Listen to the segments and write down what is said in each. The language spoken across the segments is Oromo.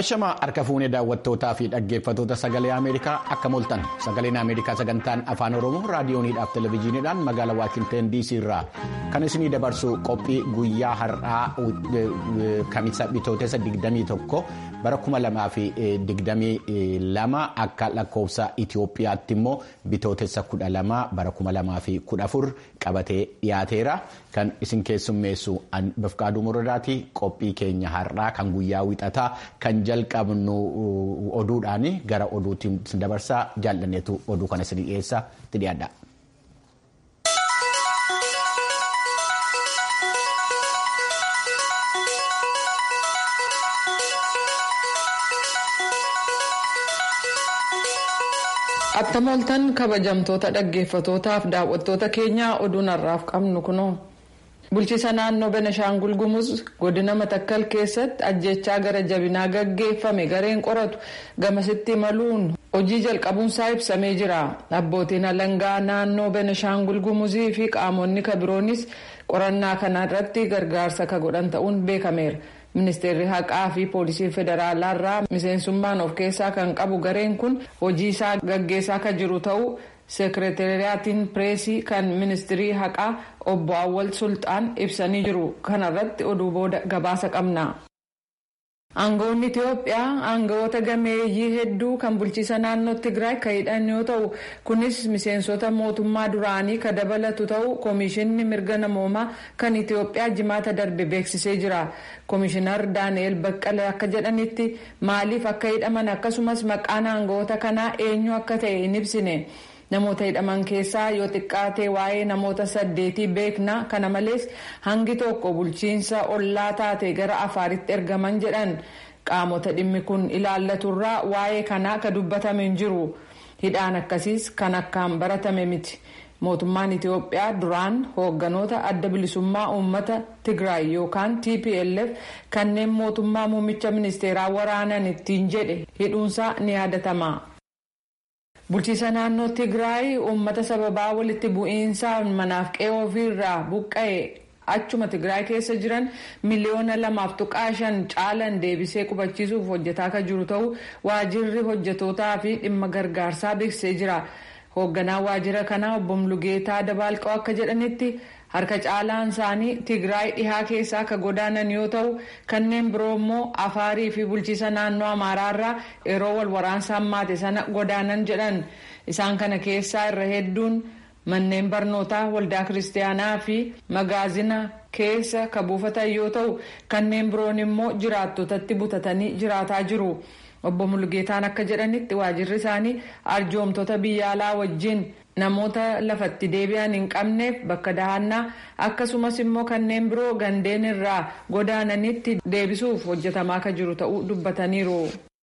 Ashamaa harka fuunee daawwattootaa fi dhaggeeffatoota sagalee Ameerikaa akka mooltan sagaleen Ameerikaa sagantaan afaan Oromoo raadiyooniidhaaf televezyiiniidhaan magaalaa Waashinteen DC irraa kan isinii dabarsu qophii guyyaa har'aa kamisa bitootessa 21 bara 2022 akka lakkoofsa Itoophiyaatti immoo bitootessa 12 bara 2014 qabatee dhiyaateera kan isin keessummeessu Bafqaaduu Muradaati qophii keenya har'aa kan guyyaa wixataa kan jalqabnu oduudhaan gara oduutti dabarsaa jaallanneetu oduu kana isin dhiyeessa itti dhiyaadha. Attam ooltan kabajamtoota dhaggeeffatootaaf daawwattoota keenyaa oduun har'aaf qabnu kunoo. Bulchiisa naannoo Beneshaangul Gumuz godina Matakkal keessatti ajjechaa gara jabinaa gaggeeffame gareen qoratu gamasitti imaluun hojii jalqabuunsaa ibsamee jira. Abbootiin alangaa naannoo Beneshaangul Gumuzii fi qaamonni kabiroonis qorannaa kana irratti gargaarsa ka godhan ta'uun beekameera. Ministeerri haqaa fi poolisii federaalaa irraa miseensummaan of keessaa kan qabu gareen kun hojii isaa gaggeessaa kan jiru ta'uu seekreeteriyaatiin pireesii kan ministirii haqaa obbo Awwal Sultaan ibsanii jiru. Kana irratti oduu booda gabaasa qabna. Aangawoonni Itoophiyaa aangawoota gameeyyii hedduu kan bulchiisa naannoo Tigraay kan hidhan yoo ta'u kunis miseensota mootummaa duraanii kan dabalatu ta'uu koomishinni mirga namoomaa kan Itoophiyaa jimaata darbe beeksisee jira. Koomishinar Daani'eel Baqqalee akka jedhanitti maaliif akka hidhaman akkasumas maqaan aangawoota kanaa eenyu akka ta'e hin ibsine. Namoota hidhaman keessaa yoo xiqqaate waa'ee namoota saddeetii beekna kana malees hangi tokko bulchiinsa ollaa taate gara afaaritti ergaman jedhan qaamota dhimmi kun ilaallaturraa waa'ee kanaa ka dubbatame hin jiru hidhaan akkasiis kan akkaan baratame miti mootummaan Itoophiyaa duraan hoogganoota adda bilisummaa uummata Tigraay yookaan TPLF kanneen mootummaa muummicha ministeeraa waraanan ittiin jedhe hidhuunsaa ni yaadatama. Bulchiisa naannoo Tigraay uummata sababaa walitti bu'iinsaan manaaf qe'ee ofiirraa buqqa'e achuma Tigraay keessa jiran miliyoona lamaaf tuqaa shan caalan deebisee qubachiisuuf hojjetaa kan jiru ta'uu waajirri hojjetootaa fi dhimma gargaarsaa beeksisee jira. Hoogganaan waajjira kanaa obbo Mulugeetaa Dabaalqoo akka jedhanitti harka caalaan isaanii Tigraay dhihaa keessaa akka godaanan yoo ta'u kanneen biroo immoo Afaarii fi bulchiisa naannoo Amaaraarraa yeroo wal waraansa hammaate sana godaanan jedhan isaan kana keessaa irra hedduun manneen barnootaa waldaa kiristaanaa fi magaazina keessa ka buufatan yoo ta'u kanneen biroon immoo jiraattotatti butatanii jiraataa jiru. Obbo Mulugeetaan akka jedhanitti waajirri isaanii arjoomtota biyya alaa wajjin namoota lafatti deebi'an hin qabneef bakka dahannaa akkasumas immoo kanneen biroo gandeen irraa godaananitti deebisuuf hojjetamaa kan jiru ta'uu dubbataniiru.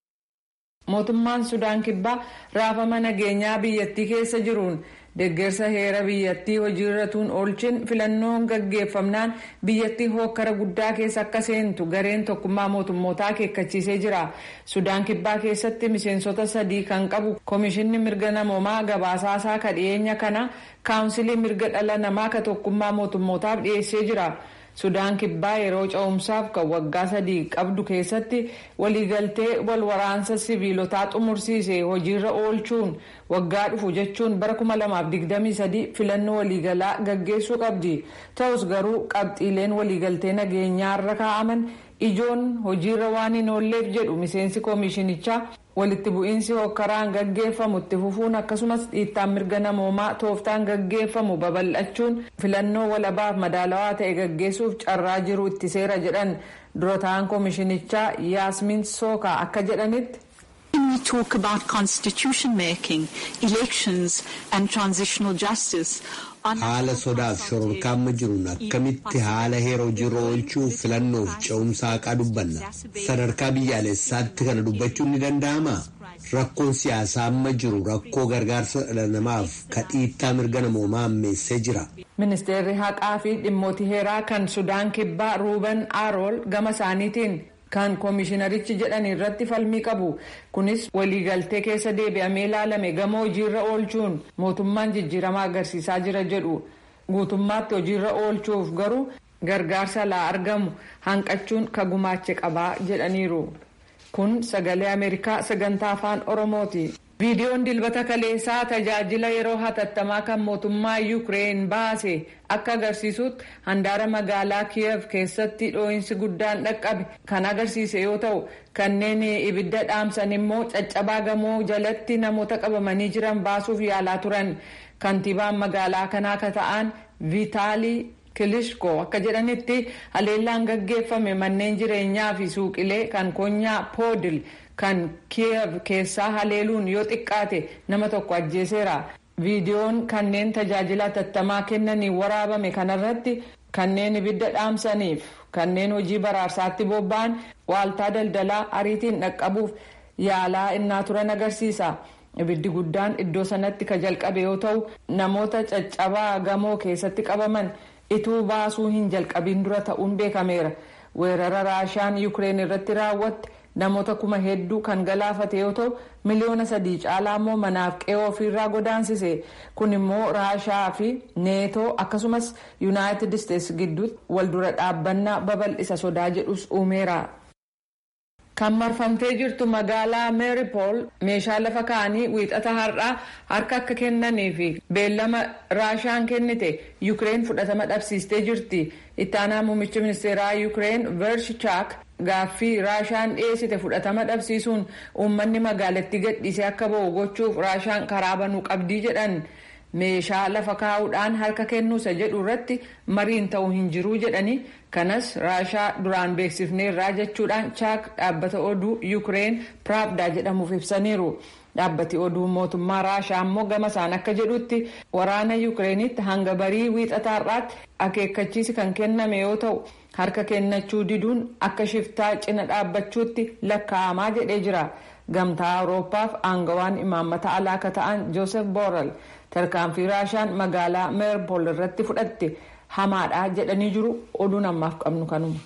Mootummaan Sudaan Kibbaa raafama nageenyaa biyyattii keessa jiruun deeggarsa heera biyyattii hojiirratuun oolchin filannoon gaggeeffamnaan biyyattii hookkara guddaa keessa akka seentu gareen tokkummaa mootummootaa akeekkachiisee jira. Sudaan Kibbaa keessatti miseensota sadii kan qabu koomishinni mirga namoomaa gabaasaasaa ka dhiyeenya kana kaawunsilii mirga dhala namaa ka tokkummaa mootummootaaf dhiyeessee jira. Sudaan Kibbaa yeroo ca'umsaaf kan waggaa sadii qabdu keessatti waliigaltee wal waraansa siviilotaa xumursiise hojiirra oolchuun waggaa dhufu jechuun bara 2023 filannoo waliigalaa gaggeessuu qabdi. Ta'us garuu qabxiileen waliigaltee nageenyaarra kaa'aman ijoon hojiirra waan hin oolleef jedhu miseensi koomishinichaa walitti bu'iinsi hokkaraan gaggeeffamu itti fufuun akkasumas dhiittaan mirga namoomaa tooftaan gaggeeffamu babal'achuun filannoo walabaaf madaalawaa ta'e gaggeessuuf carraa jiru itti seera jedhan dura ta'an koomishinichaa yaasmin sookaa akka jedhanitti. When we talk about constitution making, elections and transitional justice, haala sodaaf shororkaamma jiruun akkamitti haala heera hojiirra oolchuu filannoof ce'umsa haqaa dubbanna sadarkaa biyyaalessaatti kana dubbachuun ni danda'ama rakkoon siyaasaa amma jiru rakkoo gargaarsa dhala namaaf ka dhiittaa mirga namoomaa ammeessee jira. ministeerri haqaa fi dhimmoota heeraa kan sudaan kibbaa ruuben aarool gama isaaniitiin kan koomishinarichi jedhan irratti falmii qabu kunis waliigaltee keessa deebi'amee ilaalame gama hojiirra oolchuun mootummaan jijjiirama agarsiisaa jira jedhu guutummaatti hojiirra oolchuuf garuu gargaarsa laa argamu hanqachuun ka gumaache qabaa jedhaniiru. kun sagalee ameerikaa sagantaa afaan oromooti. viidiyoon dilbata kaleessaa tajaajila yeroo hatattamaa kan mootummaa yuukireen baase akka agarsiisutti handaara magaalaa kiyev keessatti dhoo'insi guddaan dhaqqabe kan agarsiise yoo ta'u kanneen ibidda dhaamsan immoo caccabaa gamoo jalatti namoota qabamanii jiran baasuuf yaalaa turan kantiibaan magaalaa kanaa akka ta'an viitaalii kilishko akka jedhanitti haleellaan gaggeeffame manneen jireenyaa fi suuqilee kan konyaa poodil kan kiyev keessaa haleeluun yoo xiqqaate nama tokko ajjeeseera viidiyoon kanneen tajaajila hatattamaa kennanii waraabame kanarratti kanneen ibidda dhaamsaniif kanneen hojii baraarsaatti bobba'an waaltaa daldalaa ariitiin dhaqqabuuf yaalaa innaa turan agarsiisa. ibiddi guddaan iddoo sanatti ka jalqabe yoo ta'u namoota caccabaa gamoo keessatti qabaman ituu baasuu hin jalqabin dura ta'uun beekameera weerara raashaan yuukireen irratti raawwatte namoota kuma hedduu kan galaafate yoo ta'u miliyoona sadii caalaa immoo manaaf qe'oo ofiirraa godaansise kun immoo raashaa fi neetoo akkasumas yuunaayitid isteetsi gidduutti waldura dhaabbannaa babal'isa sodaa jedhus uumeera. kan marfamtee jirtu magaalaa meeripool meeshaa lafa kaa'anii wiixata har'aa harka akka kennanii fi beellama raashaan kennite yuukireen fudhatama dhabsiistee jirti ittaanaa muummicha ministeeraa yuukireen vershichaak gaaffii raashaan dhiyeessite fudhatama dhabsiisuun uummanni magaalattii gadhiisee akka ba'u gochuuf raashaan karaa banuu qabdii jedhan meeshaa lafa kaa'uudhaan harka kennuusa jedhu irratti mariin ta'uu hin jiruu jedhanii kanas raashaa duraan beeksifneerraa jechuudhaan chaak dhaabbata oduu yuukireen piraabdaa jedhamuuf ibsaniiru. dhaabbati oduu mootummaa raashaa ammoo gama isaan akka jedhutti waraana yuukireenitti hanga barii wiixataarraatti akeekkachiisi kan kenname yoo ta'u harka kennachuu diduun akka shiftaa cina dhaabbachuutti lakkaa'amaa jedhee jira gamtaa awuroopaaf aangawaan imaammata alaa akka ta'an joosef boorel tarkaanfii raashaan magaalaa meerpool irratti fudhatte hamaadha jedhanii jiru oduun ammaaf qabnu kanuma.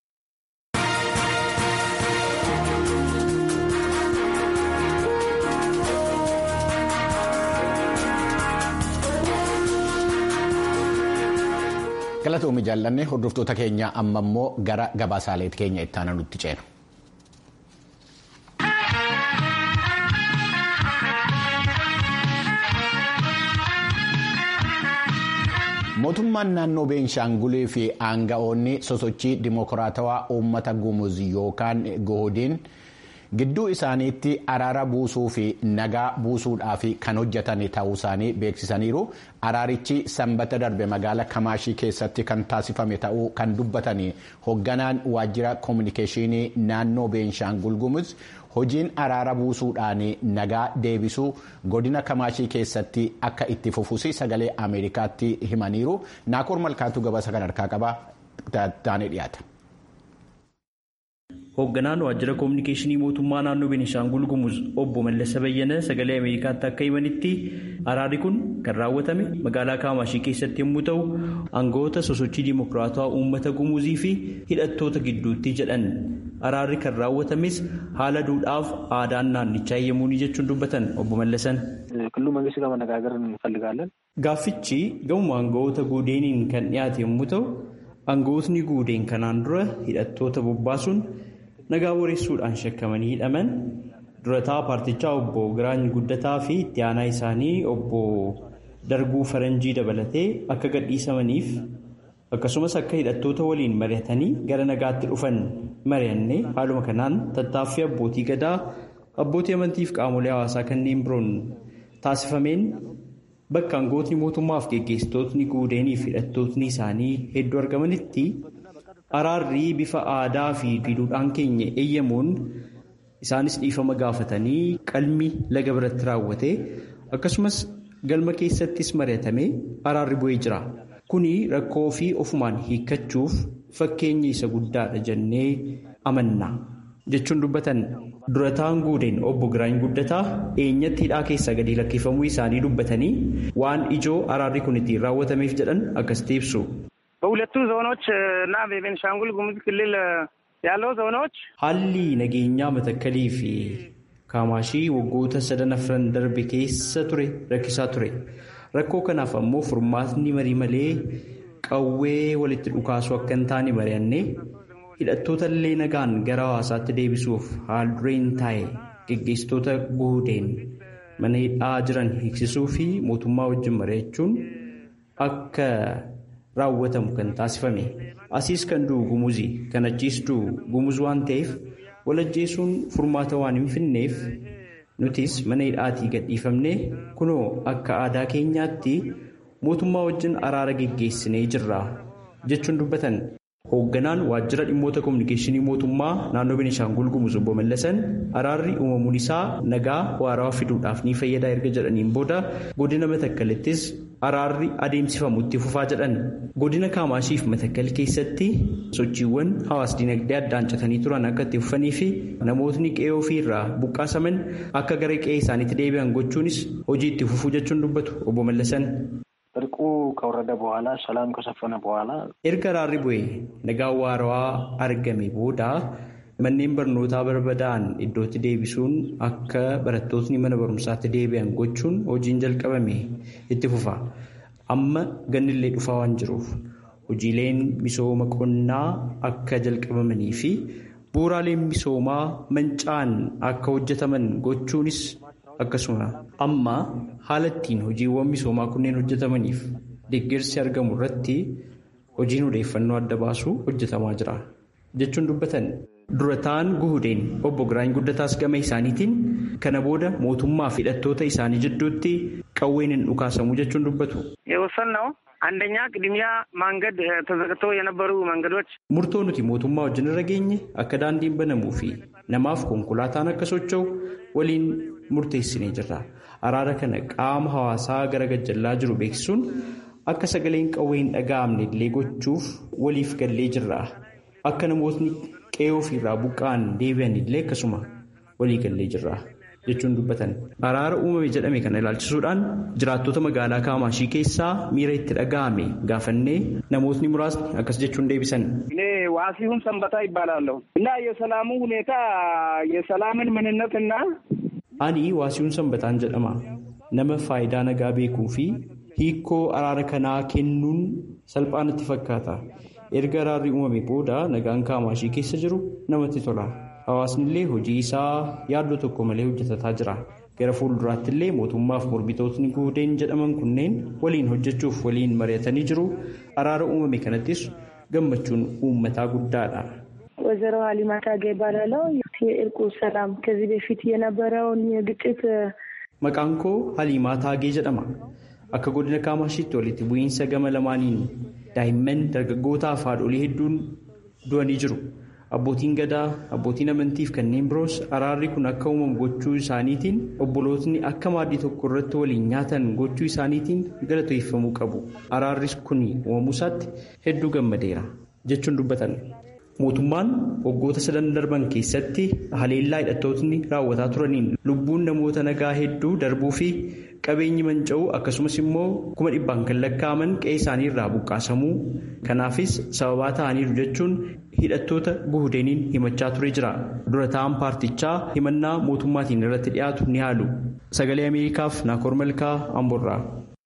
galatoomii jaallanne hordoftoota keenya amma immoo gara gabaasaaleet keenya itti aanu nutti ceenu. mootummaan naannoo beenshaangulee fi aanga'oonni sosochii dimokiraatawaa uummata gumuz yookaan goodiin gidduu isaaniitti araara buusuu fi nagaa buusuudhaaf kan hojjetan ta'uu isaanii beeksisaniiru araarichi sanbata darbe magaala kamaashii keessatti kan taasifame ta'uu kan dubbatan hoogganaan waajjira koominikeeshinii naannoo beenshaangul gumuz hojiin araara buusuudhaan nagaa deebisuu godina kamaashii keessatti akka itti fufuus sagalee ameerikaatti himaniiru naakoor malkaatu gabaasa kan harkaa qaba taanee dhiyaata. hoogganaan waajjira koominikeeshinii mootummaa naannoo beenishaangul gumuz obbo mallasa bayyana sagalee ameerikaatti akka himanitti araarri kun kan raawwatame magaalaa kaamaashii keessatti yommuu ta'u aangawoota sosochii dimokiraatawaa uummata gumuzii fi hidhattoota gidduutti jedhan araarri kan raawwatames haala duudhaaf aadaan naannichaa eeyyamuuni jechuun dubbatan obbo mallasan. ክልሉ መንግስት ጋር መነጋገር እንፈልጋለን። gaaffichi gamuma aangawoota guudeeniin kan dhiyaate yommuu ta'u aangawootni guudeen kanaan dura hidhattoota bobbaasuun nagaa boreessuudhaan shakkamanii hidhaman durataa paartichaa obbo Giraany Guddataa fi itti aanaa isaanii obbo Darguu Faranjii dabalatee akka gadhiisamaniif akkasumas akka hidhattoota waliin mari'atanii gara nagaatti dhufan mari'annee haaluma kanaan tattaaffii abbootii gadaa abbootii amantiif qaamolee hawaasaa kanneen biroon taasifameen bakka aangootni mootummaaf geggeessitootni guudeeniif hidhattootni isaanii hedduu argamanitti. araarri bifa aadaa fi duudhaan keenya eeyyamuun isaanis dhiifama gaafatanii qalmi laga biratti raawwate akkasumas galma keessattis mari'atamee araarri bu'ee jira kuni rakkoo fi ofumaan hiikkachuuf fakkeenya isa guddaadha jennee amanna jechuun dubbatan durataan guudeen obbo Giraany Guddataa eenyatti hidhaa keessaa gadi lakkifamuu isaanii dubbatanii waan ijoo araarri kun ittiin raawwatameef jedhan akkasitti ibsu. በሁለቱ ዞኖች እና በቤንሻንጉል ጉሙዝ ክልል ያለው ዞኖች haalli nageenyaa matakkalii fi kaamaashii waggoota sadan afran darbe keessa ture rakkisaa ture rakkoo kanaaf ammoo furmaatni marii malee qawwee walitti dhukaasuu akka hin taane mari'annee hidhattoota illee nagaan gara hawaasaatti deebisuuf haal dureen taa'e geggeessitoota guudeen mana hidhaa jiran hiiksisuu fi mootummaa wajjin mari'achuun akka raawwatamu kan taasifame asiis kan du'u gumuzi kan achiis du'u gumuz waan ta'eef walajjeesuun furmaata waan hin finneef nutis mana hidhaatii gadhiifamnee kunoo akka aadaa keenyaatti mootummaa wajjin araara geggeessinee jirra jechuun dubbatan. hoogganaan waajjira dhimmoota kominikeeshinii mootummaa naannoo Beenishaangul Gumuz obbo Mallasan araarri uumamuun isaa nagaa waarawaa fiduudhaaf ni fayyada erga jedhaniin booda godina matakkalittis araarri adeemsifamutti fufaa jedhan godina kaamaashiif matakkal keessatti sochiiwwan hawaas dinagdee addaan citanii turan akka itti fufanii fi namootni qe'ee ofiirraa buqqaasaman akka gara qe'ee isaaniitti deebi'an gochuunis hojii itti fufuu jechuun dubbatu obbo Mallasan. እርቁ ከወረደ በኋላ ሰላም ከሰፈነ በኋላ erga araarri bu'ee nagaa waarawaa argame booda manneen barnootaa barbadaa'an iddootti deebisuun akka barattootni mana barumsaatti deebi'an gochuun hojiin jalqabame itti fufa amma gannillee dhufaa waan jiruuf hojiileen misooma qonnaa akka jalqabamanii fi bu'uuraaleen misoomaa manca'an akka hojjetaman gochuunis akkasuma amma haala ittiin hojiiwwan misoomaa kunneen hojjetamaniif deeggarsi argamu irratti hojiin odeeffannoo adda baasuu hojjetamaa jira jechuun dubbatan durataan guhudeen obbo Giraany Guddataas gama isaaniitiin kana booda mootummaa fi hidhattoota isaanii jidduutti qawween hin dhukaasamu jechuun dubbatu. የወሰንነው አንደኛ ቅድሚያ መንገድ ተዘግተው የነበሩ መንገዶች Murtoo nuti mootummaa wajjin irra geenye akka daandiin banamuu fi namaaf konkolaataan akka socho'u waliin murteessinee jirra. Araara kana qaama hawaasaa gara gajjallaa jiru beeksisuun akka sagaleen qawwee hin dhaga'amne illee gochuuf waliif gallee jirra. Akka namootni qe'ee ofiirraa buqqa'an deebi'an illee akkasuma walii gallee jirra. jechuun dubbatan araara uumame jedhame kana ilaalchisuudhaan jiraattota magaalaa kaamaashii keessaa miira itti dhaga'ame gaafannee namootni muraasni akkas jechuun deebisan. እኔ ዋሲሁን ሰንበታ ይባላለሁ እና የሰላሙ ሁኔታ የሰላምን ምንነትና Ani waasiyuun sanbataan jedhama. Nama faayidaa nagaa beekuu fi hiikoo araara kanaa kennuun salphaa natti fakkaata. Erga araarri uumame booda nagaan kaamaashii keessa jiru namatti tola. Hawaasni illee hojii isaa yaaddoo tokko malee hojjetataa jira. Gara fuulduraatti illee mootummaaf mormitootni guudeen jedhaman kunneen waliin hojjechuuf waliin mari'atanii jiru. Araara uumame kanattis gammachuun uummataa guddaadha. ወይዘሮ ሀሊማ ታጌ ይባላለው። የእርቁ ሰላም ከዚህ በፊት የነበረውን የግጭት Maqaan koo Haliimaa Taagee jedhama. Akka godina Kaamashiitti walitti bu'iinsa gama lamaaniin daa'imman dargaggootaa fi haadholii hedduun du'anii jiru. Abbootiin gadaa, abbootiin amantii fi kanneen biroos araarri kun akka uumamu gochuu isaaniitiin obbolootni akka maaddii tokko irratti waliin nyaatan gochuu isaaniitiin galateeffamuu qabu. Araarri kun uumamuu isaatti hedduu gammadeera jechuun dubbatan. Mootummaan waggoota sadan darban keessatti haleellaa hidhattootni raawwataa turaniin lubbuun namoota nagaa hedduu darbuu fi qabeenyi manca'uu akkasumas immoo kuma dhibbaan kan lakkaa'aman qe'ee isaanii irraa buqqaasamuu kanaafis sababaa ta'aniiru jechuun hidhattoota guhudeeniin himachaa ture jira. Dura ta'an paartichaa himannaa mootummaatiin irratti dhiyaatu ni haalu. Sagalee Ameerikaaf Naakoor Malkaa Amborraa.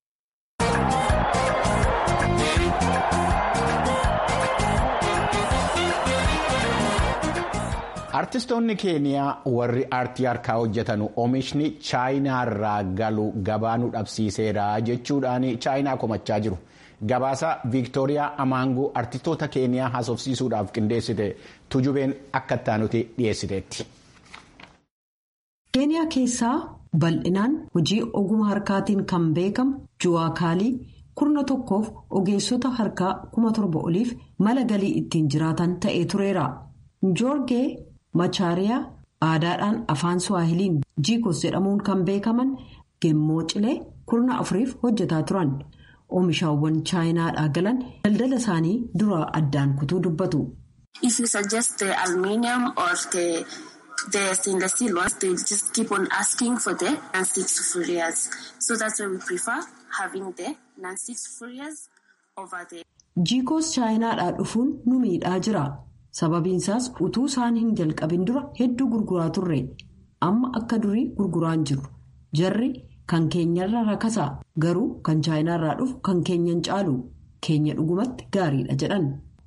Artistoonni keeniyaa warri aartii harkaa hojjetan oomishni chaayinaarraa galu gabaa nu dhabsiiseera jechuudhaan chaayinaa komachaa jiru. Gabaasa Viiktooriyaa Amaanguu artistoota keeniyaa haasofsiisuudhaaf qindeessite tujubeen akka ittaanutti dhiyeessiteetti. keeniyaa keessaa bal'inaan hojii oguma harkaatiin kan beekamu juwaakaalii kurna tokkoof ogeessota harkaa kuma torba oliif mala galii ittiin jiraatan ta'ee tureera. joorgee machaariyaa aadaadhaan afaan suwaahiliin jiikos jedhamuun kan beekaman gemmoo cilee kurna afuriif hojjetaa turan oomishaawwan chaayinaadhaa galan daldala isaanii duraa addaan kutuu dubbatu. If you suggest the aluminium or the the stainless steel ones, they just keep on asking for the non-stick furias. So that's why we prefer having the non-stick furias over the. jiikos chaayinaadhaa dhufuun nu miidhaa jira. sababiinsaas utuu isaan hin jalqabin dura hedduu gurguraa turre amma akka durii gurguraan jiru jarri kan keenyarra rakasaa garuu kan chaayinaarraa dhufu kan keenyan caalu keenya dhugumatti gaariidha jedhan.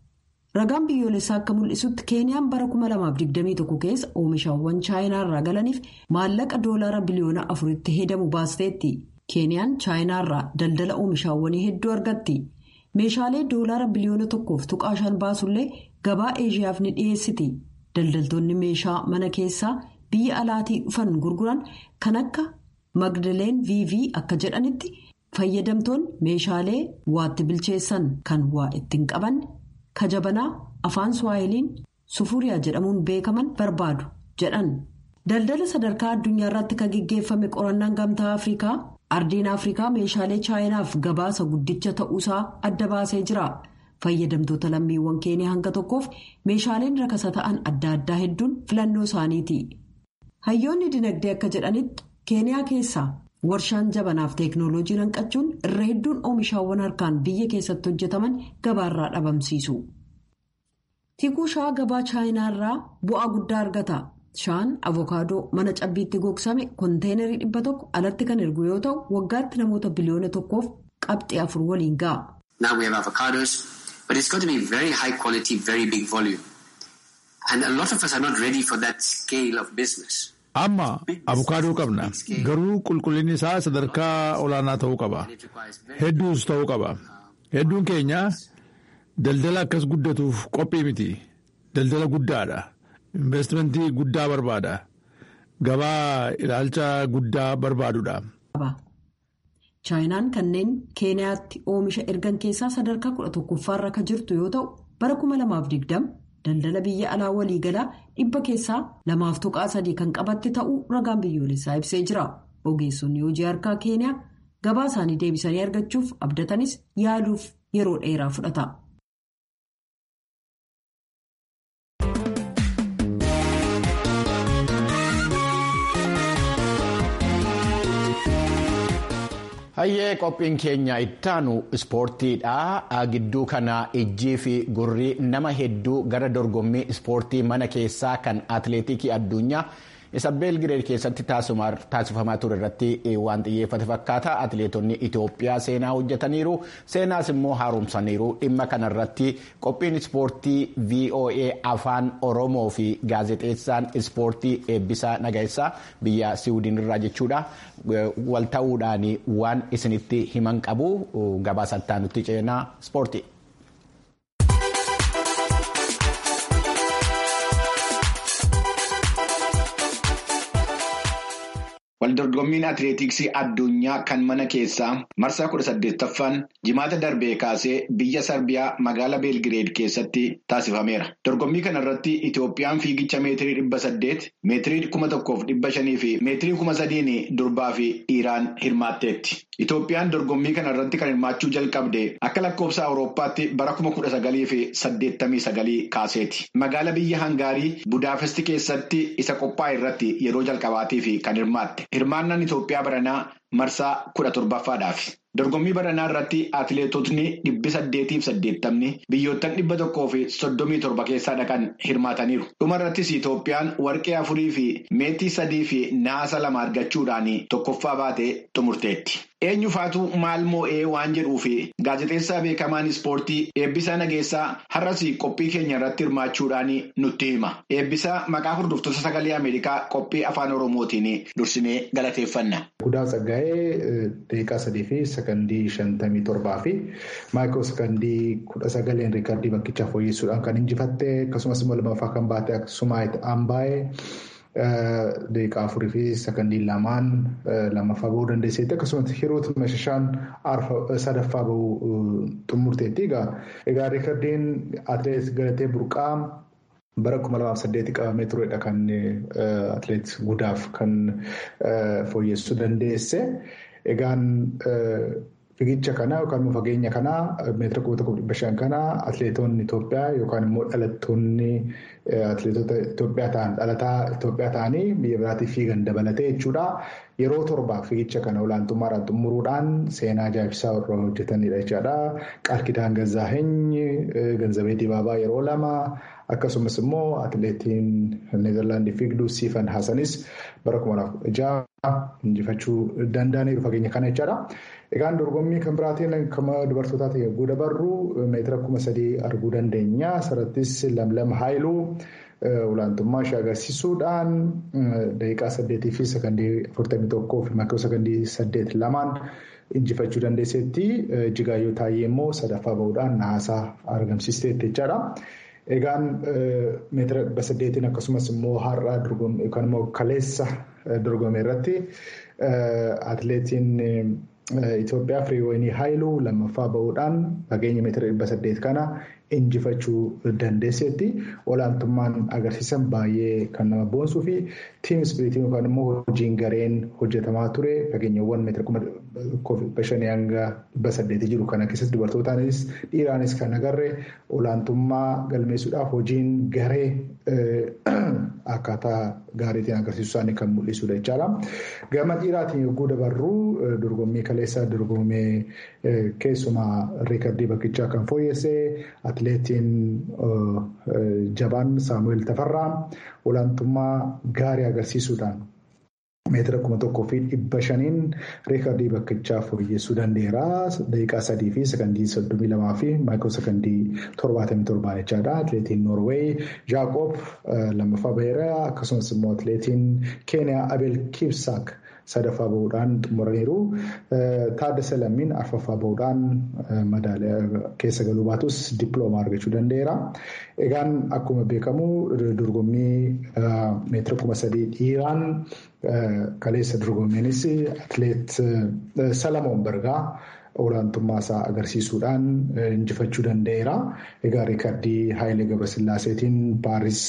ragaan biyyoolessaa akka mul'isutti keeniyaan bara 2021 keessa oomishaawwan chaayinaarraa galaniif maallaqa doolaara biliyoona afuritti hedamu baasteetti keeniyaan chaayinaarraa daldala oomishaawwanii hedduu argatti meeshaalee doolaara biliyoona tokkoof tuqaa shan baasullee gabaa eeshiyaaf ni dhiyeessiti daldaltoonni meeshaa mana keessaa biyya alaatii dhufan gurguran kan akka magdaleen vv akka jedhanitti fayyadamtoonni meeshaalee waatti bilcheessan kan waa ittiin qaban kajabanaa afaan suwaahiliin sufuriyaa jedhamuun beekaman barbaadu jedhan daldala sadarkaa addunyaa irratti kan gaggeeffame qorannaan gamtaa afrikaa ardiin afrikaa meeshaalee chaayinaaf gabaasa guddicha ta'uusaa adda baasee jira fayyadamtoota lammiiwwan keeniyaa hanga tokkoof meeshaaleen rakasa ta'an adda addaa hedduun filannoo isaaniiti hayyoonni dinagdee akka jedhanitti keeniyaa keessaa warshaan jabanaaf teeknooloojii hanqachuun irra hedduun oomishaawwan harkaan biyya keessatti hojjetaman gabaarraa dhabamsiisu. tikuu shaa gabaa chaayinaarraa bu'aa guddaa argata shaan avokaadoo mana cabbiitti gogsame konteenarii dhibba tokko alatti kan ergu yoo ta'u waggaatti namoota biliyoona tokkoof qabxii afur waliin ga'a. Now we have avocados, but it's got to be very high quality, very big volume. And a lot of us are not ready for that scale of business. Amma abukaadoo qabna. Garuu qulqullinni isaa sadarkaa olaanaa ta'uu qaba. Hedduus ta'uu qaba. Hedduun keenya daldala akkas guddatuuf qophii miti. Daldala guddaadha. Investimentii guddaa barbaada. Gabaa ilaalcha guddaa barbaadudha. chaayinaan kanneen keeniyaatti oomisha ergan keessaa sadarkaa kudha tokkoffaarra kan jirtu yoo ta'u bara 2020 daldala biyya alaa waliigalaa dhibba keessaa lamaaf tuqaa sadii kan qabatte ta'uu ragaan biyyoolessaa ibsee jira ogeessonni hojii harkaa keeniyaa gabaa isaanii deebisanii argachuuf abdatanis yaaluuf yeroo dheeraa fudhata. Hayyee qophiin keenya ittaanu ispoortiidha. Gidduu kana ijjii fi gurri nama hedduu gara dorgommii ispoortii mana keessaa kan atileetikii addunyaa isa beelgireed keessatti taasifamaa ture irratti waan xiyyeeffate fakkaata. Atileetonni Itoophiyaa seenaa hojjetaniiru. Seenaas immoo haaromsaniiru. Dhimma kanarratti qophiin ispoortii VOA afaan Oromoo fi gaazexeessaan ispoortii eebbisaa nagaessaa biyya Siwiidin irraa jechuudha. Wal ta'uudhaan waan isinitti himan qabu gabaasattaa nutti ceenaa ispoortii. Waldorgommiin atileetiksii addunyaa kan mana keessaa marsaa kudha saddeettaffaan jimaata darbee kaasee biyya sarbiyaa magaalaa beelgireed keessatti taasifameera. Dorgommii kana irratti Itoophiyaan fiigicha meetirii dhibba saddeet, meetirii kuma tokkoof dhibba shanii fi meetirii kuma sadiin durbaa fi dhiiraan hirmaatteetti. Itoophiyaan dorgommii kana irratti kan hirmaachuu jalqabde akka lakkoofsa Awurooppaatti bara kuma kudha sagalii fi saddeettamii sagalii kaaseeti. Magaala biyya Hangaarii Budaapesti keessatti isa qophaa'e irratti yeroo jalqabaatiif kan hirmaatte. Hirmaannaan Itoophiyaa baranaa marsaa kudha torbaffaadhaaf. Dorgommii baranaa irratti atileetotni dhibbi saddeetiif saddeettamni biyyoottan dhibba tokkoo fi soddomii torba keessaa dhaqan hirmaataniiru. Dhuma irrattis Itoophiyaan warqee afurii fi meetii sadii fi naasa lama argachuudhaan tokkoffaa baatee xumurteetti. Eenyufaatu maal moo'ee waan jedhuu fi gaazexeessaa beekamaan ispoortii eebbisaa nageessaa har'as qophii keenya irratti hirmaachuudhaan nutti hima. Eebbisaa maqaa hordoftoota sagalee Ameerikaa qophii afaan Oromootiin dursinee galateeffanna. Guddaa Tsaggaa'ee daqiiqaa sadii fi sakandii shantamii torbaa fi maayikoo sakandii kudha sagaleen riikardii bakkichaa fooyyessuudhaan kan injifatte akkasumas immoo lammaffaa kan baate akkasuma ambaa'ee. Daqiiqaa afurii fi sakandii lamaan lammaffaa bahuu dandeesseetti akkasumas hiruut mashashaan sadaffaa bahuu xumurteetti. Egaa riikardiin atileet Galatee Burqaa bara kuma lamaaf saddeetti qabamee turedha kan atileet gudaaf kan fooyyessuu dandeesse. Egaan fiigicha kana yookaan immoo fageenya kana meetira kuma tokko dhibba shan kana atileetonni Itoophiyaa yookaan immoo dhalattoonni atileetota Itoophiyaa ta'an dhalataa Itoophiyaa ta'anii biyya biraatiif fiigan dabalatee jechuudha. Yeroo torbaaf fiigicha kana olaantummaadhaan xumuruudhaan seenaa ajaa'ibsaa irra hojjetanidha jechaadha. Qaal Kidaan Gazaaheny, Ganzabee Dibaabaa yeroo lama, akkasumas immoo atileetiin neezerlaandii fiigduu siifan hasanis bara kuma lamaaf ja'a injifachuu danda'aniiru fageenya kana jechaadha. Egaan dorgommii kan biraatiin kan dubartootaati yogguu dabarru meetira kuma sadii arguu dandeenya. Asirrattis lamlam haayiluu olaantummaa ishee agarsiisuudhaan daqiiqaa saddeetii fi sakandii afurtamii tokkoo fi maakiroo sakandii saddeet lamaan injifachuu dandeesseetti. Jigaayyoo Taayyee immoo sadaffaa bahuudhaan naasaa argamsiisteetti jechaadha. Egaan meetira dhibba saddeetiin akkasumas immoo har'aa yookaan immoo kaleessa dorgome irratti atileetiin Itoophiyaa Firiiwayinii Haayiluu lammaffaa bahuudhaan fageenya meetira dhibba saddeet kana injifachuu dandeesseetti. Olaantummaan agarsiisan baay'ee kan nama boonsuu fi tiim ispiriitiin yookaan immoo hojiin gareen hojjetamaa ture fageenyawwan meetira kuma shanii hanga dhibba saddeetii jiru kana keessatti dubartootaanis dhiiraanis kan agarre olaantummaa galmeessuudhaaf hojiin garee akkaataa gaariitiin agarsiisuu isaanii kan mul'isudha jechaadha. Gama dhiiraatiin yogguu dabarru dorgommii kaleessaa dorgomee keessumaa riikardii bakkichaa kan fooyyessee atileetiin jabaan saamu'eel tafarraa olaantummaa gaarii agarsiisuudhaan meetira kuma tokkoo fi dhibba shaniin riikardii bakkichaa fooyyessuu danda'eera. Daqiiqaa sadii fi sakandii soddomii lamaa fi maayikiroo sakandii torbaatamii torbaan jechaadha. Atileetiin Noorweey Jaaqoob lammaffaa baheera. Akkasumas immoo atileetiin Keeniyaa Abel Kipsaak sadaffaa bahuudhaan xumuraniiru. Taaddasa Lammiin arfaffaa bahuudhaan madaaliyaa keessa galuu baatus dippiloomaa argachuu danda'eera. Egaan akkuma beekamu dorgommii meetira kuma sadii dhiiraan kaleessa dorgommeenis atileet Salamoon Bargaa olaantummaa isaa agarsiisuudhaan injifachuu danda'eera. Egaa riikardii Haayilee Gabrasillaaseetiin Paaris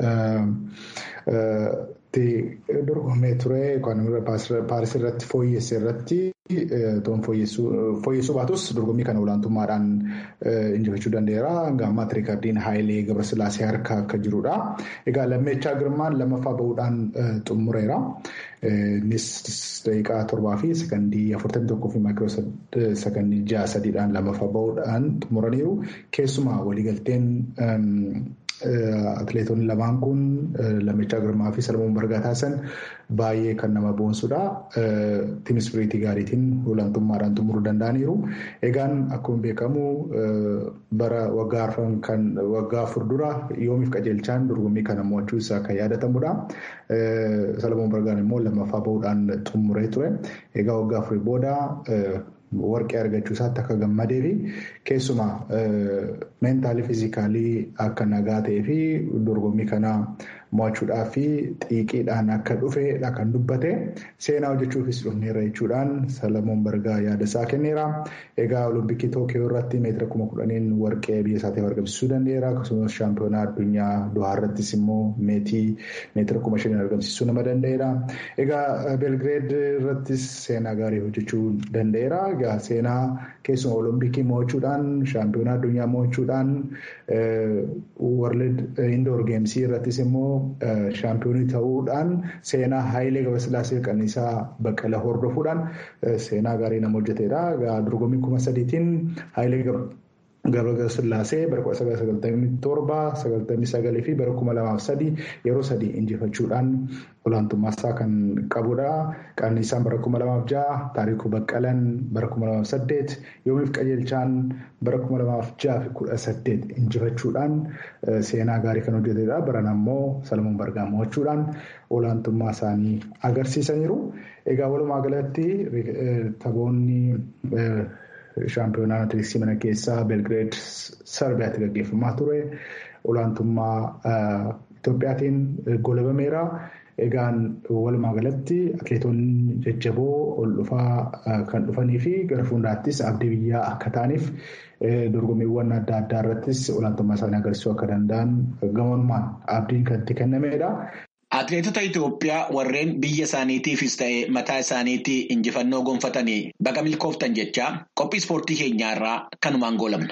dorgomee ture paaris irratti fooyyesse irratti fooyyessuu baatus dorgommii kana olaantummaadhaan injifachuu danda'eera. Hanga ammaatti riikardiin Haayilee Gabrasillaasee harka akka jirudha. Egaa lammeechaa girmaan lammaffaa bahuudhaan xumureera. Innis daqiiqaa torbaa fi sakandii afurtamii tokkoo fi maakiroo sakandii ja'a sadiidhaan lammaffaa bahuudhaan xumuraniiru. Keessumaa waliigalteen Atileetonni lamaan kun Lammeechaa Girmaa fi Salamoon Bargaa taasisan baay'ee kan nama boonsudha. Tiim ispiriitii gaariitiin olaantummaadhaan xumuruu danda'aniiru. Egaan akkuma beekamu bara waggaa afur dura yoomiif qajeelchaan dorgommii kana mo'achuu isaa kan yaadatamudha. Salamoon Bargaan immoo lammaffaa bahuudhaan xumuree ture. Egaa waggaa afurii booda warqee argachuu isaatti akka gammadee fi keessumaa meentaalii fiizikaalii akka nagaa ta'ee fi dorgommii kana mo'achuudhaaf fi xiiqiidhaan akka dhufeedha kan dubbate seenaa hojjechuufis dhufneera jechuudhaan Salamoon Bargaa yaada isaa kenneera. Egaa Olompikii Tookiyoo irratti meetira kuma kudhaniin warqee biyya isaatiif argamsiisuu danda'eera. Akkasumas shaampiyoonaa addunyaa Dohaa irrattis immoo meetii meetira kuma shaniin argamsiisuu nama danda'eera. Egaa Belgireed irrattis seenaa gaarii hojjechuu danda'eera. Egaa seenaa keessuma Olompikii mo'achuudhaan shaampiyoonaa addunyaa mo'achuudhaan World Indoor Geemsii irrattis immoo shaampiyoonii ta'uudhaan seenaa Haayilee Gabrasillaasee Qananiisaa Baqqala hordofuudhaan seenaa gaarii nama hojjetedha. Dorgommii kuma sadiitiin Haayilee Gabrasillaasee bara kudha sagal sagaltamii torba sagaltamii sagalii fi bara kuma lamaaf sadii yeroo sadii injifachuudhaan olaantummaa isaa kan qabudha. Qananiisaan bara kuma lamaaf ja'a, Taarikuu Baqqalan bara kuma lamaaf saddeet, Yoomiif Qajeelchaan bara kuma lamaaf ja'a fi kudha saddeet injifachuudhaan seenaa gaarii kan hojjetedha. Baran ammoo Salamoon Bargaa mo'achuudhaan olaantummaa isaanii agarsiisaniiru. Egaa walumaa galatti taphoonni shaampiyoonaa atileetiksii mana keessaa Belgireed Sarbiyaatti gaggeeffamaa ture. Olaantummaa Itoophiyaatiin golabameera. Egaan walumaa galatti atileetonni jajjaboo ol dhufaa kan dhufanii fi gara fuulduraattis abdii biyyaa akka ta'aniif dorgommiiwwan adda addaa irrattis olaantummaa isaanii agarsiisuu akka danda'an gamoonmaan abdiin kan itti kennamedha. Atileetota Itoophiyaa warreen biyya isaaniitiifis ta'ee mataa isaaniitii injifannoo gonfatanii baga milkooftan jechaa qophii ispoortii keenyaa irraa kanumaan goolamna.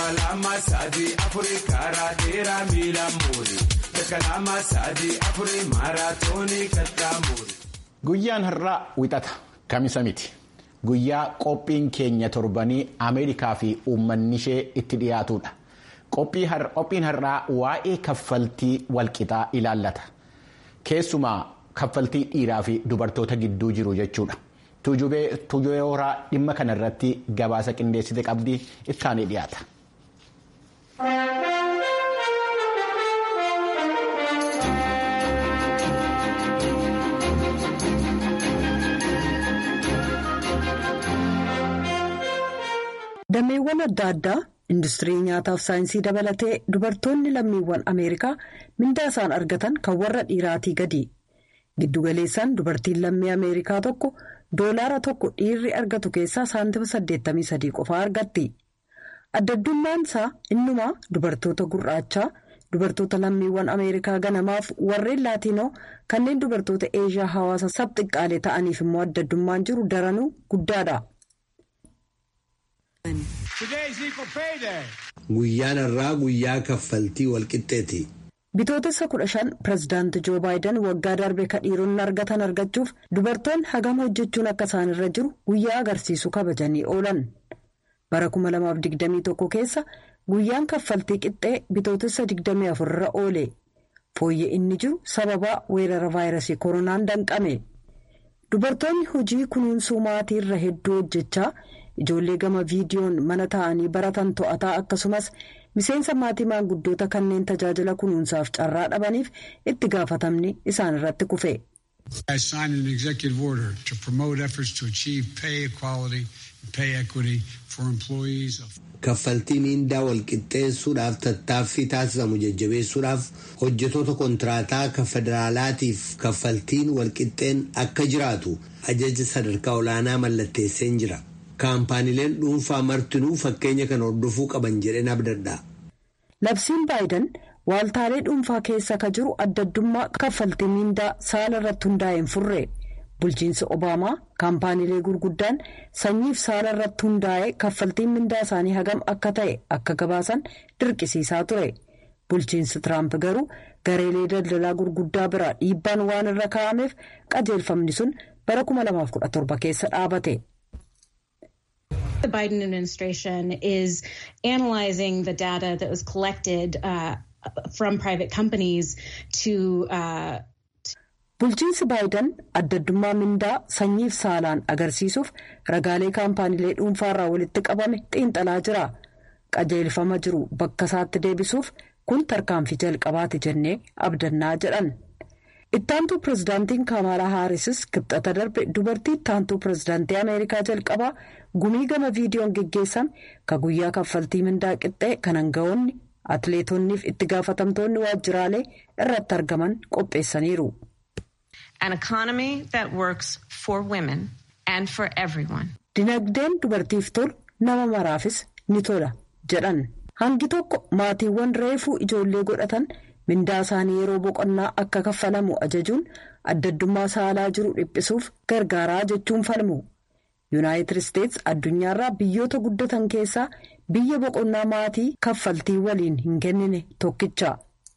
Guyyaan har'aa wixata kamisa miti. Guyyaa qophiin keenya torbanii Ameerikaa fi uummanni ishee itti dhiyaatudha. Qophiin har'aa waa'ee kaffaltii walqixaa ilaallata. Keessumaa kaffaltii dhiiraa fi dubartoota gidduu jiru jechuudha. Tuujubee horaa dhimma kanarratti gabaasa qindeessite qabdii ittaanii dhiyaata. Dameewwan adda addaa industirii nyaataaf saayinsii dabalatee dubartoonni lammiiwwan Ameerikaa mindaa isaan argatan kan warra dhiiraatii gadi. Giddugaleessaan dubartiin lammii Ameerikaa tokko doolaara tokko dhiirri argatu keessaa saantima 83 qofaa argatti. Addaddummaan isaa innumaa dubartoota gurraachaa, dubartoota lammiiwwan Ameerikaa ganamaaf warreen laatiinoo kanneen dubartoota eeshiyaa hawaasa sabxiqqaalee ta'aniif immoo addaddummaan jiru daranuu guddaadha. Guyyaan irraa guyyaa kaffaltii walqixxeeti. Bitootessa kudha shan pireezidaanti Joo Baayiden waggaa darbe ka dhiironni argatan argachuuf dubartoonni hagam hojjechuun akka isaanirra jiru guyyaa agarsiisu kabajanii oolan. Bara 2021 keessa guyyaan kaffaltii qixxee bitootessa 24 irra oole. Fooyyee inni jiru sababa weerara vaayirasii koronaan danqame. Dubartoonni hojii kunuunsuu maatii irra hedduu hojjechaa ijoollee gama viidiyoon mana taa'anii baratan to'ataa akkasumas miseensa maatii maanguddoota kanneen tajaajila kunuunsaaf carraa dhabaniif itti gaafatamni isaan irratti kufe. I signed an executive order to promote efforts to achieve pay equality and pay equity for employees of Kaffaltii miindaa walqixxeessuudhaaf tattaaffii taasisamu jajjabeessuudhaaf hojjetoota kontiraataa kan federaalaatiif kaffaltiin walqixxeen akka jiraatu ajaja sadarkaa olaanaa mallatteesseen jira. Kaampaaniileen dhuunfaa martinuu fakkeenya kan hordofuu qaban jedheen abdadha. Labsiin Baayiden waaltaalee dhuunfaa keessa ka jiru addaddummaa kaffaltii miindaa saala irratti hundaa'een furre. Bulchiinsi Obaamaa kaampaaniilee gurguddaan sanyiif saala irratti hundaa'ee kaffaltiin mindaa isaanii hagam akka ta'e akka gabaasan dirqisiisaa ture. Bulchiinsi Tiraamp garuu gareelee daldalaa gurguddaa biraa dhiibbaan waan irra kaa'ameef qajeelfamni sun bara 2017 keessa dhaabate. The Biden administration is analyzing the data that was collected uh, from private companies to. Uh, Bulchiinsi Baayiden addaddummaa mindaa sanyiif saalaan agarsiisuuf ragaalee kaampaaniilee dhuunfaarraa walitti qabame xiinxalaa jira. Qajeelfama jiru bakka isaatti deebisuuf kun tarkaanfii jalqabaati jennee abdannaa jedhan. Ittaantuu pireezidaantiin Kaamaalaa Haarisis kibxata darbe dubartii ittaantuu pireezidaantii Ameerikaa jalqabaa gumii gama viidiyoon geggeessame ka guyyaa kaffaltii mindaa qixxee kan hanga'oonni atileetonniif itti gaafatamtoonni waajjiraalee irratti argaman qopheessaniiru. An economy that works for women and for everyone. Dinagdeen dubartiif tolu nama maraafis ni tola jedhan. Hangi tokko maatiiwwan reefuu ijoollee godhatan mindaa isaanii yeroo boqonnaa akka kaffalamu ajajuun addaddummaa saalaa jiru dhiphisuuf gargaaraa jechuun falmu. Yuunaayitid Isteets addunyaarraa biyyoota guddatan keessaa biyya boqonnaa maatii kaffaltii waliin hin kennine tokkicha.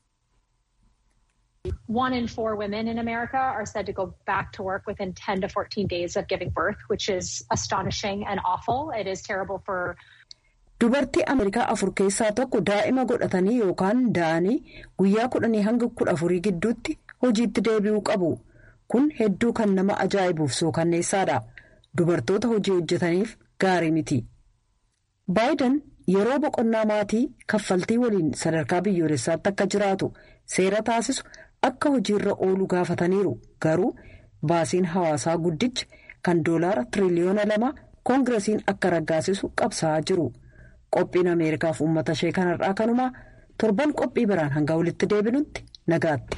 One in four women in America are said to go back to work within 10 to 14 days of giving birth, which is astonishing and awful. It is terrible for. Dubartii Ameerikaa afur keessaa tokko daa'ima godhatanii yookaan da'anii guyyaa kudhanii hanga kudha afurii gidduutti hojiitti deebi'uu qabu. Kun hedduu kan nama ajaa'ibuuf sookanneessaadha. Dubartoota hojii hojjetaniif gaarii miti. Baayiden yeroo boqonnaa maatii kaffaltii waliin sadarkaa biyyoolessaatti akka jiraatu seera taasisu akka hojiirra oolu gaafataniiru. Garuu baasiin hawaasaa guddichi kan doolaara tiriliyoona lama koongiresiin akka raggaasisu qabsaa'aa jiru. Qophiin Ameerikaaf uummata ishee kanarraa kanumaa torban qophii biraan hanga walitti deebinutti nagaatti.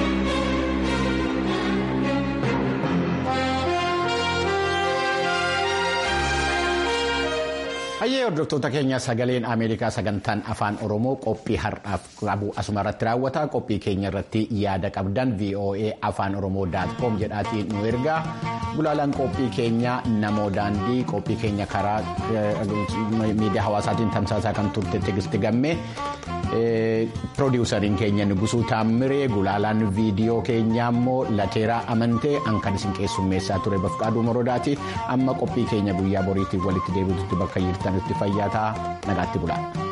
Hayyee hordoftoota keenya sagaleen Ameerikaa sagantaan afaan Oromoo qophii har'aaf qabu asuma irratti raawwata. Qophii keenya irratti yaada qabdan VOA afaan Oromoo daatkoom jedhaatii nu ergaa. Gulaalaan qophii keenya namoo daandii qophii keenya karaa miidiyaa hawaasaatiin tamsaasaa kan turte Tigisti Gammee. Piroodyuusariin keenya Nugusuu Taammiree gulaalaan viidiyoo keenyaa immoo Lateeraa Amantee kan isin keessummeessaa ture Bafqaaduu Morodaati. Amma qophii keenya guyyaa boriitiif walitti deebi'utti bakka jirtanitti fayyaa ta'a nagaatti bulaa.